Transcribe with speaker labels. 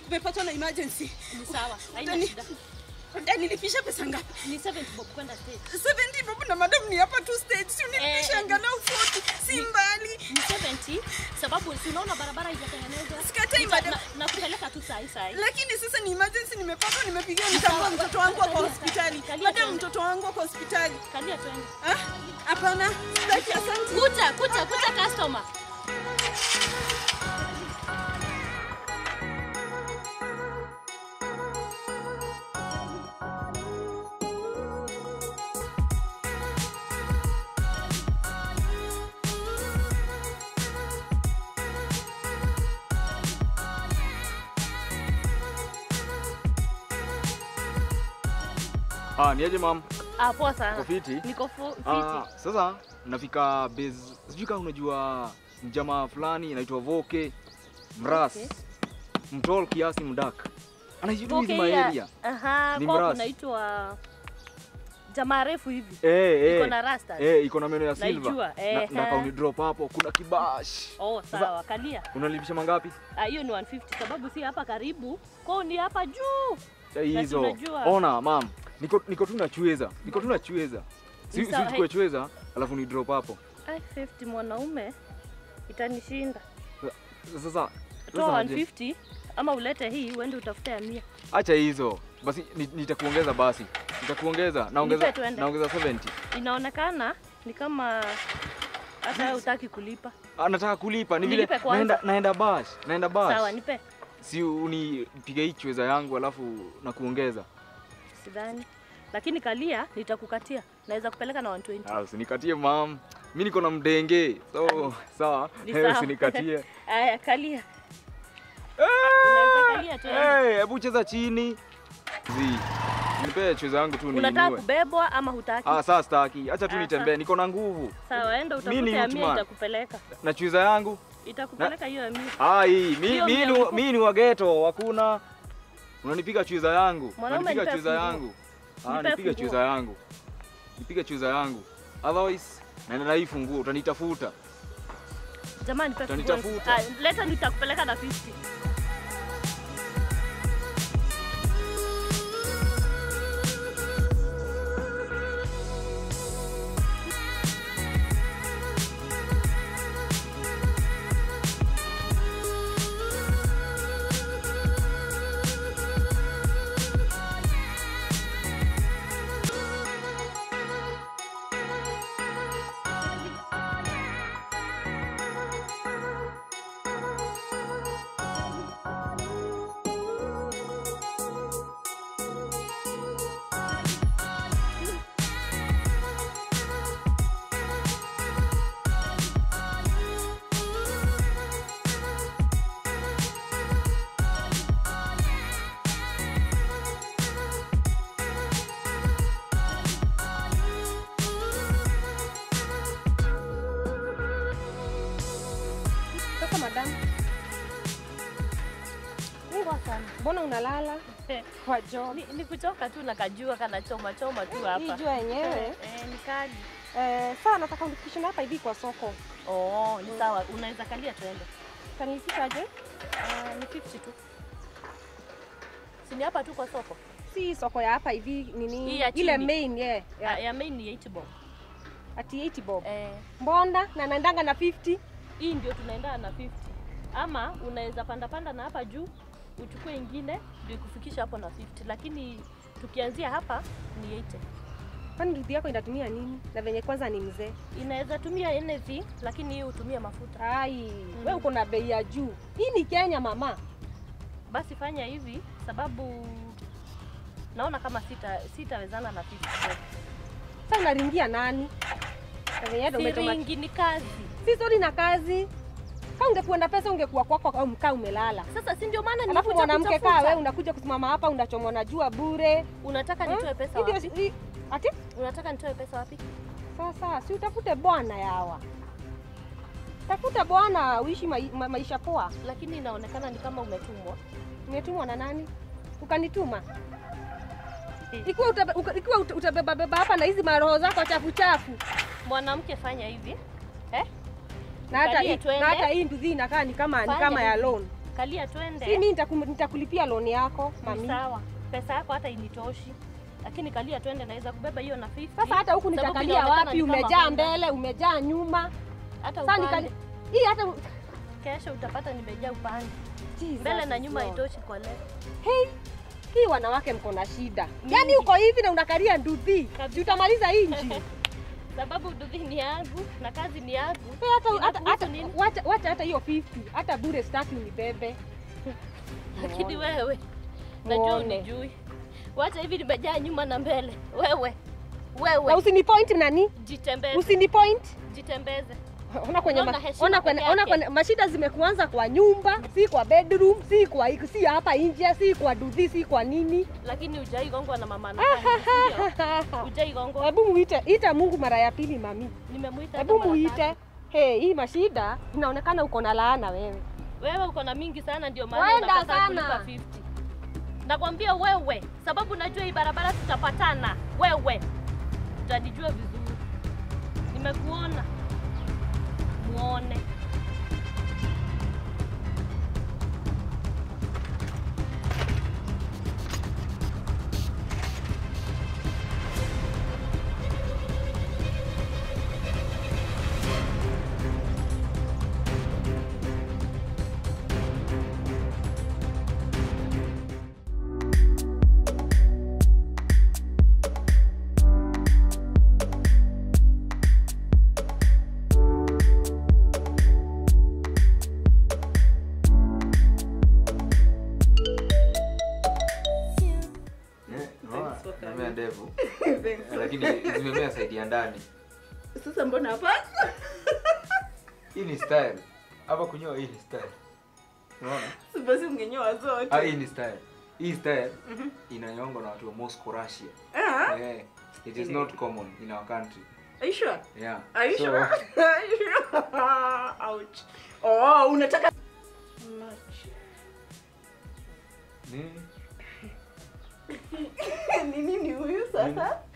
Speaker 1: nimepatwa na emergency.
Speaker 2: Ni sawa, haina
Speaker 1: Utani-
Speaker 2: shida.
Speaker 1: Utanilipisha pesa ngapi?
Speaker 2: Ni 70 bob kwenda stage.
Speaker 1: 70 bob na madam ni hapa tu stage. Si unilipisha
Speaker 2: Eh,
Speaker 1: angalau 40. Si mbali.
Speaker 2: Ni 70 sababu si unaona barabara haijatengenezwa.
Speaker 1: Sikatai,
Speaker 2: Nita-
Speaker 1: madam.
Speaker 2: na- Nakupeleka tu saa hii saa hii.
Speaker 1: Lakini sasa ni emergency nimepatwa nimepigiwa nitambua mtoto wangu kwa hospitali.
Speaker 2: Kalia
Speaker 1: Madam
Speaker 2: tuende.
Speaker 1: mtoto wangu kwa hospitali.
Speaker 2: Kalia twende.
Speaker 1: Ah? Hapana. Sitaki asante.
Speaker 2: Kuja, kuja, kuja customer.
Speaker 3: Ah, niaje mam?
Speaker 2: Ah, poa sana.
Speaker 3: Uko fiti?
Speaker 2: Niko fu-
Speaker 3: Ah,
Speaker 2: fiti.
Speaker 3: sasa nafika base, sijui kama unajua mjamaa fulani inaitwa Voke Mras
Speaker 2: Okay.
Speaker 3: mtol kiasi mdak anaishi tu hizi
Speaker 2: Okay, ya-
Speaker 3: maeria
Speaker 2: Aha,
Speaker 3: Ni
Speaker 2: kwa
Speaker 3: mrasi.
Speaker 2: kunaitwa jamaa refu hivi.
Speaker 3: eh, eh,
Speaker 2: Iko na rasta.
Speaker 3: eh, iko na meno ya silver
Speaker 2: Naijua,
Speaker 3: na,
Speaker 2: eh,
Speaker 3: na
Speaker 2: eh.
Speaker 3: kauni drop hapo kuna kibash
Speaker 2: Oh, sawa, kalia.
Speaker 3: unalipisha mangapi?
Speaker 2: Ah, hiyo ni 150 sababu si hapa karibu. Kwao ni hapa juu.
Speaker 3: Eh, hizo
Speaker 2: unajua.
Speaker 3: ona mam, niko niko tu nachweza, niko tu nachweza, si
Speaker 2: Ni
Speaker 3: si
Speaker 2: sawa,
Speaker 3: uchukue
Speaker 2: hey.
Speaker 3: chweza alafu ni drop hapo
Speaker 2: Ai, 50 mwanaume itanishinda.
Speaker 3: sasa.
Speaker 2: Toa
Speaker 3: sasa aje?
Speaker 2: 150 ama ulete hii uende utafute ya mia.
Speaker 3: Acha hizo basi, ni- nitakuongeza basi, nitakuongeza naongeza,
Speaker 2: Nipe tuende.
Speaker 3: naongeza 70.
Speaker 2: Inaonekana ni kama hata wewe hutaki kulipa.
Speaker 3: Ah, nataka kulipa ni vile
Speaker 2: Nilipe kwanza.
Speaker 3: naenda, naenda bash, naenda bash.
Speaker 2: Sawa, nipe.
Speaker 3: Si unipige hii chweza yangu alafu na kuongeza.
Speaker 2: Sidhani. Lakini kalia nitakukatia. Naweza kupeleka na 120.
Speaker 3: Ah, usinikatie mam, mi niko na mdenge, so sawa,
Speaker 2: Ni
Speaker 3: Eh,
Speaker 2: sawa.
Speaker 3: usinikatie.
Speaker 2: Aya, kalia. Unaweza kalia tu.
Speaker 3: Eh, hebu cheza chini zi nipe chweza yangu tu
Speaker 2: Unataka
Speaker 3: niinue.
Speaker 2: kubebwa ama hutaki?
Speaker 3: Ah, sasa staki, acha tu
Speaker 2: Ah,
Speaker 3: nitembee,
Speaker 2: sawa.
Speaker 3: niko na nguvu
Speaker 2: Sawa, enda
Speaker 3: Mimi ni
Speaker 2: utafute ya mia
Speaker 3: Utman.
Speaker 2: itakupeleka.
Speaker 3: na chweza yangu.
Speaker 2: Itakupeleka hiyo ya mia.
Speaker 3: Ah, hii mi,
Speaker 2: Hiyo
Speaker 3: mi,
Speaker 2: mia
Speaker 3: ni,
Speaker 2: ulipo-
Speaker 3: mi ni wageto, hakuna unanipiga chweza yangu,
Speaker 2: Mwanaume,
Speaker 3: unanipiga
Speaker 2: nipe
Speaker 3: chweza
Speaker 2: funguo.
Speaker 3: yangu. Ah,
Speaker 2: Nipe
Speaker 3: nipiga
Speaker 2: funguo.
Speaker 3: chweza yangu, nipiga chweza yangu, otherwise naenda na hii funguo, utanitafuta.
Speaker 2: Jamani, nipe funguo.
Speaker 3: Utanitafuta.
Speaker 2: Ah, leta nitakupeleka na 50.
Speaker 4: Sasa madam,
Speaker 2: Mungu sana.
Speaker 4: mbona unalala kwa job?
Speaker 2: Ni, ni kuchoka tu na kajua kana choma choma tu
Speaker 4: Hii
Speaker 2: hapa.
Speaker 4: jua yenyewe.
Speaker 2: Eh, ni kali.
Speaker 4: Eh, sawa, nataka unifikishe hapa hivi kwa soko.
Speaker 2: Oh, ni sawa. Unaweza kalia tuende.
Speaker 4: Kanifikishaje?
Speaker 2: Ah, ni 50 tu. Si ni hapa tu kwa soko.
Speaker 4: Si soko ya hapa hivi
Speaker 2: Hii
Speaker 4: nini?
Speaker 2: ya
Speaker 4: Ile
Speaker 2: chini.
Speaker 4: main yeah,
Speaker 2: Ya,
Speaker 4: yeah.
Speaker 2: ya main ni 8 bob.
Speaker 4: Ati 80 bob.
Speaker 2: Eh,
Speaker 4: Mbonda na naendanga na 50.
Speaker 2: hii ndio tunaenda na 50. Ama unaweza panda panda na hapa juu uchukue ingine ndio ikufikisha hapo na 50. Lakini tukianzia hapa ni 80.
Speaker 4: Kwani ndugu yako inatumia nini? Na venye kwanza ni mzee.
Speaker 2: Inaweza tumia anything lakini hii hutumia mafuta.
Speaker 4: Ai, wewe uko na bei ya juu. Hii ni Kenya mama.
Speaker 2: Basi fanya hivi sababu naona kama sita sitawezana na 50 bob.
Speaker 4: Sasa unaringia nani? Na venye ndio umetoma.
Speaker 2: Siringi ni kazi.
Speaker 4: Si sori na kazi. Kama ungekuwa na pesa ungekuwa kwako au mkaa umelala.
Speaker 2: Sasa si ndio maana
Speaker 4: Alafu
Speaker 2: nimekuja
Speaker 4: mwanamke kaa
Speaker 2: kutafuta.
Speaker 4: wewe unakuja kusimama hapa unachomwa na jua bure.
Speaker 2: Unataka
Speaker 4: Eh?
Speaker 2: nitoe pesa
Speaker 4: Hii ndio-
Speaker 2: wapi?
Speaker 4: hii- Ati?
Speaker 2: Unataka nitoe pesa wapi?
Speaker 4: Sasa si utafute bwana yawa. Tafuta bwana uishi mai, ma, maisha poa.
Speaker 2: Lakini inaonekana ni kama umetumwa.
Speaker 4: Umetumwa na nani? Ukanituma. Ikiwa utabe, uka- ikiwa uta- utabeba beba hapa na hizi maroho zako chafu chafu.
Speaker 2: Mwanamke fanya hivi. Eh?
Speaker 4: Na hata
Speaker 2: Kalia
Speaker 4: hii
Speaker 2: twende.
Speaker 4: na hata hii nduthi inakaa ni kama ni
Speaker 2: Fanya
Speaker 4: kama ya
Speaker 2: hivi.
Speaker 4: loan.
Speaker 2: kalia twende.
Speaker 4: Si mimi nitakum- nitakulipia loan yako
Speaker 2: Ni
Speaker 4: mami.
Speaker 2: sawa, pesa yako hata initoshi, lakini kalia twende, naweza kubeba hiyo na 50.
Speaker 4: Sasa hata huku
Speaker 2: Sababu
Speaker 4: nitakalia
Speaker 2: inaonekana
Speaker 4: wapi?
Speaker 2: ni kama
Speaker 4: Umejaa
Speaker 2: Honda.
Speaker 4: mbele, umejaa nyuma.
Speaker 2: hata
Speaker 4: Sasa
Speaker 2: upande.
Speaker 4: nikali hii hata
Speaker 2: Kesho utapata nimejaa upande
Speaker 4: Jesus
Speaker 2: mbele na
Speaker 4: is
Speaker 2: nyuma,
Speaker 4: Lord.
Speaker 2: haitoshi kwa leo.
Speaker 4: Hey, hii wanawake mko na shida.
Speaker 2: Mingi.
Speaker 4: Yaani uko hivi na unakalia nduthi.
Speaker 2: Kabisa.
Speaker 4: Si utamaliza hii nchi.
Speaker 2: sababu duthi ni yangu na kazi ni yangu.
Speaker 4: Wewe hata hata
Speaker 2: Inakuhusu
Speaker 4: hata
Speaker 2: nini?
Speaker 4: wacha wacha hata hiyo 50. Hata bure sitaki unibebe.
Speaker 2: Lakini
Speaker 4: Muone.
Speaker 2: wewe najua
Speaker 4: Muone.
Speaker 2: unijui, wacha hivi, nimejaa nyuma na mbele. Wewe
Speaker 4: Na
Speaker 2: wewe,
Speaker 4: usinipoint nani?
Speaker 2: jitembeze,
Speaker 4: Usinipoint.
Speaker 2: jitembeze.
Speaker 4: Ona kwenye
Speaker 2: Unaona
Speaker 4: ma,
Speaker 2: heshima
Speaker 4: ona kwenye,
Speaker 2: peke
Speaker 4: ona
Speaker 2: yake.
Speaker 4: kwenye mashida zimekuanza kwa nyumba, si kwa bedroom, si kwa si hapa nje, si kwa duthi, si kwa nini.
Speaker 2: Lakini ujai gongwa na mama na ndio ujai gongwa.
Speaker 4: Hebu muite, ita Mungu mara ya pili mami.
Speaker 2: Nimemuita
Speaker 4: Hebu
Speaker 2: hata mara
Speaker 4: muite.
Speaker 2: tatu.
Speaker 4: Hey, hii mashida inaonekana uko na laana wewe.
Speaker 2: Wewe uko na mingi sana, ndio maana
Speaker 4: Wenda
Speaker 2: unakataa
Speaker 4: sana.
Speaker 2: kulipa 50. Nakwambia wewe, sababu najua hii barabara tutapatana. Wewe utanijua vizuri, nimekuona muone.
Speaker 3: Eh, unaona? Nimemea ndevu. Lakini zimemea saidi ya ndani.
Speaker 1: Sasa mbona hapa?
Speaker 3: Hii ni style. Hapa kunyoa hii ni style. Unaona?
Speaker 1: Basi ungenyoa zote.
Speaker 3: Ah, hii ni style. Hii style inanyongwa na watu wa Moscow, Russia.
Speaker 1: Ah,
Speaker 3: Eh, it is not common in our country.
Speaker 1: are you sure?
Speaker 3: Yeah.
Speaker 1: Are you
Speaker 3: So,
Speaker 1: sure? Are you sure? Ouch. Oh, unataka Much.
Speaker 3: Nini?
Speaker 1: ni nini huyu sasa?